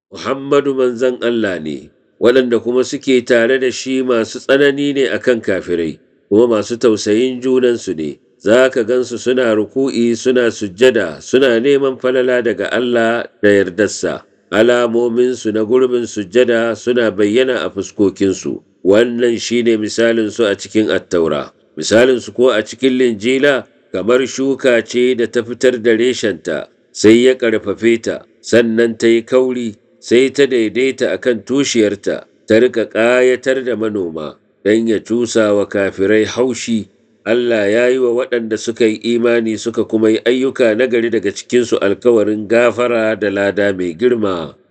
Muhammadu manzan Allah ne, waɗanda kuma suke tare da shi masu tsanani ne akan kafirai, kuma masu tausayin junansu ne, za ka gansu suna ruku'i suna sujjada suna neman falala daga Allah da yardarsa. Alamominsu na gurbin sujjada suna bayyana a fuskokinsu, wannan shine misalinsu a cikin attaura. Misalinsu ko a cikin linjila kamar shuka ce da ta fitar da reshenta, sai ya ƙarfafe ta, sannan ta yi kauri, sai ta daidaita a kan tushiyarta, ta riƙa ƙayatar da manoma, don ya cusa wa kafirai haushi. Allah ya yi wa waɗanda suka yi imani suka kuma yi ayyuka nagari daga cikinsu alkawarin gafara da lada mai girma.